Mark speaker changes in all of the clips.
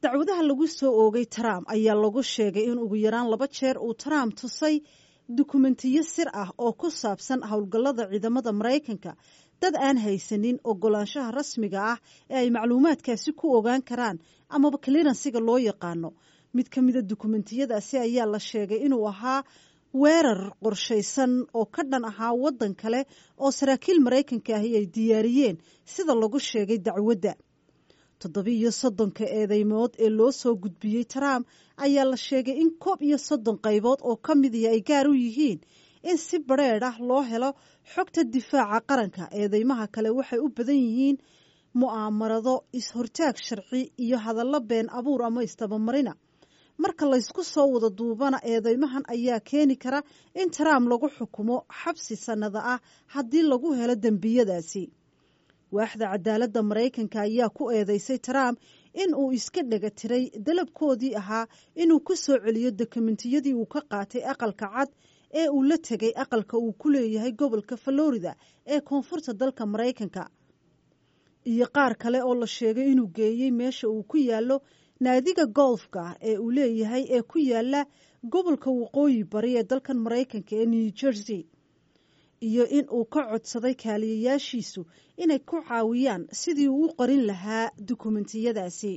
Speaker 1: dacwadaha lagu soo oogay trump ayaa lagu sheegay in ugu yaraan laba jeer uu trump tusay dukumentiyo sir ah oo ku saabsan howlgallada ciidamada maraykanka dad aan haysanin ogolaanshaha rasmiga ah ee ay macluumaadkaasi ku ogaan karaan amaba clearansiga loo yaqaano mid ka mida dukumentiyadaasi ayaa la sheegay inuu ahaa weerar qorshaysan oo ka dhan ahaa waddan kale oo saraakiil maraykanka ahi ay diyaariyeen sida lagu sheegay dacwadda toddobiiyo soddonka eedeymood ee loo soo gudbiyey trump ayaa la sheegay in koob iyo soddon qaybood oo ka midii ay gaar u yihiin in si badrheedh ah loo helo xogta difaaca qaranka eedeymaha kale waxay u badan yihiin mu'aamarado is-hortaag sharci iyo hadallo been abuur ama istabamarina marka laysku soo wada duubana eedeymahan ayaa keeni kara in trump lagu xukumo xabsi sannada ah haddii lagu helo dembiyadaasi waaxda cadaaladda maraykanka ayaa ku eedeysay trump in uu iska dhega tiray dalabkoodii ahaa inuu ku soo celiyo dokumentiyadii uu ka qaatay aqalka cad ee uu la tegay aqalka uu ku leeyahay gobolka florida ee koonfurta dalka maraykanka iyo qaar kale oo la sheegay inuu geeyey meesha uu ku yaallo naadiga golfka ee uu leeyahay ee ku yaala gobolka waqooyi bari ee dalkan maraykanka ee new jersey iyo in uu ka codsaday kaaliyayaashiisu inay ku caawiyaan sidii uu u qorin lahaa dukumentiyadaasi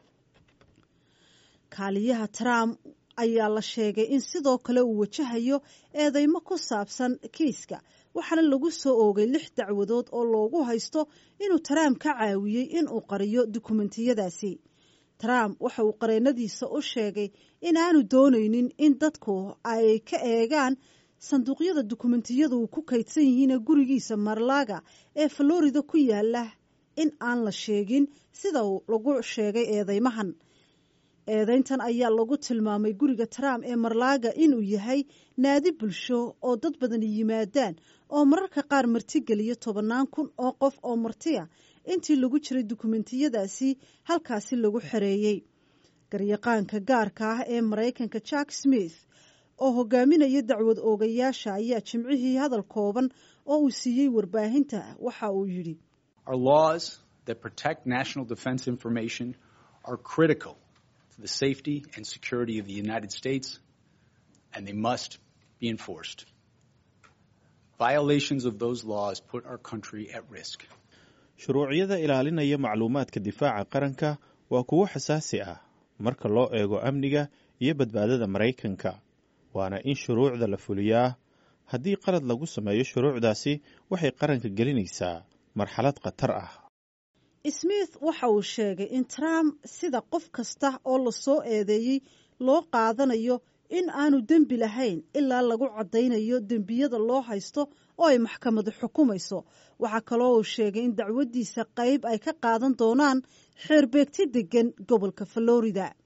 Speaker 1: kaaliyaha trump ayaa la sheegay in sidoo kale uu wajahayo eedeymo ku saabsan kiiska waxaana lagu soo oogay lix dacwadood oo loogu haysto inuu trump ka caawiyey inuu qariyo dukumentiyadaasi trump waxa uu qareennadiisa u sheegay inaanu doonaynin in dadku ay ka eegaan sanduuqyada dukumentiyada uu ku kaydsan yihiin gurigiisa marlaga ee florida ku yaala in aan la sheegin sida lagu sheegay eedeymahan eedeyntan ayaa lagu tilmaamay guriga trump ee marlaaga inuu yahay naadi bulsho oo dad badani yimaadaan oo mararka qaar martigeliya tobannaan kun oo qof oo martiya intii lagu jiray dukumentiyadaasi halkaasi lagu xereeyey garyaqaanka gaarka ah ee maraykanka jack smith oo hogaaminaya dacwad oogayaasha ayaa jimcihii hadal kooban oo uu siiyey warbaahinta waxa uu yidhi
Speaker 2: the safety and security of the United States, and they must be enforced. Violations of those laws put our country at risk.
Speaker 3: shuruucyada ilaalinaya macluumaadka difaaca qaranka waa kuwo xasaasi ah marka loo eego amniga iyo badbaadada maraykanka waana in shuruucda la fuliyaa haddii qalad lagu sameeyo shuruucdaasi waxay qaranka gelinaysaa marxalad khatar ah
Speaker 1: smith waxa uu sheegay in trump sida qof kasta oo la soo eedeeyey loo qaadanayo in aanu dembi lahayn ilaa lagu caddaynayo dembiyada loo haysto oo ay maxkamadu xukumayso waxaa kaloo uu sheegay in dacwaddiisa qayb ay ka qaadan doonaan xeerbeegti deggan gobolka florida